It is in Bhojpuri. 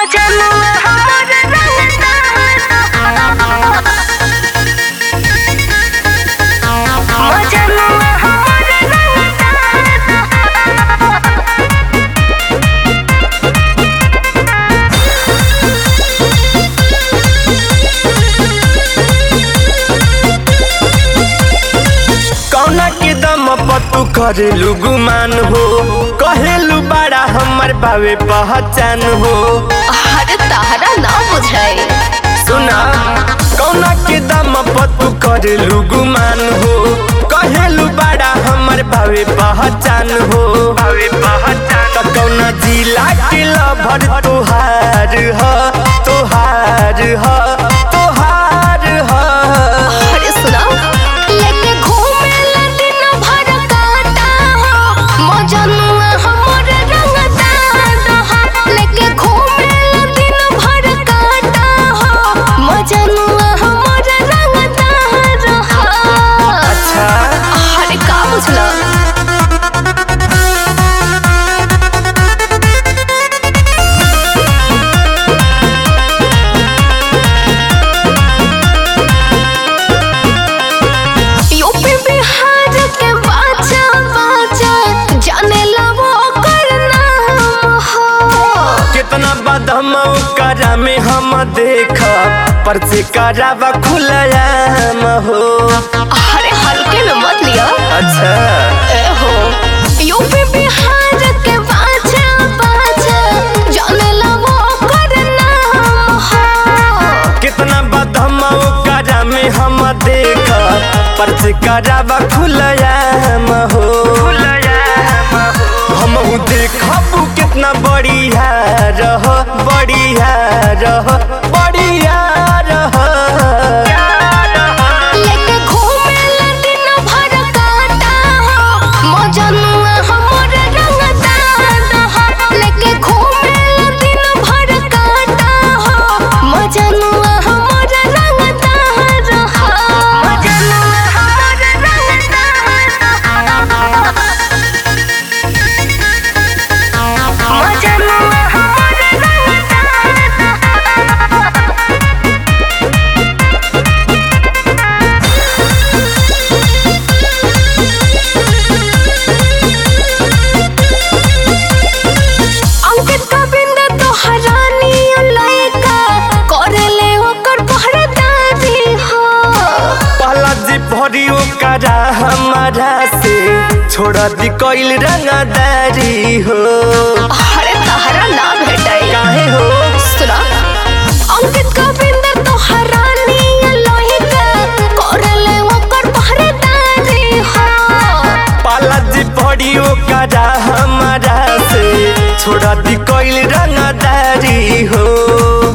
मजनुआ हमर रंगता मजनुआ हमर रंगता कौना के दम पर तू करेलू गुमान हो कहेलू बड़ा हमर बावे पहचान हो अरे तारा ना बुझाई सुना कौना के दम पर तू करेलू गुमान हो कहेलू बड़ा हमर बावे पहचान हो बावे पहचान त कौना जिला के लभर तोहार ह तोहार ह तोहार ह अरे सुना लेके घूमे ला दिन भर काटा हो मजनुआ हमर रंगता रहा लेके घूमे ला दिन भर काटा हो मजनुआ हमर रंगता रहा अच्छा अरे का बुझला यूपी बिहार के बाजा बाजा जाने ला वो करना हो कितना बदम करा में हम देख पर से करावा खुलयाम हो अरे हल्के में मत लिया अच्छा ए हो यूपी बिहार के बाजा बाजा जाने ला वो करना हो कितना बदम करा में हम देख पर से करावा खुलयाम हो हम देखब कितना बढ़िया रह बढ़िया रह बढ़िया रह लेके घूमे ला दिन भर काटा हो मजनुआ हमर रंगता रहा लेके घूमे ला दिन भर काटा हो मजनुआ हमर रंगता रहा मजनुआ हमर रंगता मजनुआ हमर रंगता अंकित गोविंद तो हरानी लइका करेले ओकर पहरेदारी हो पहला जी भरी करा हमारा से छोड़ दी कोइल रंगदारी हो अरे तहरा ना भेटाई काहे हो सुना अंकित गोविंद तो हरानी लइका करेले ओकर पहरेदारी हो पाला जी भरी करा हमारा से छोड़ दी कोइल रंगदारी हो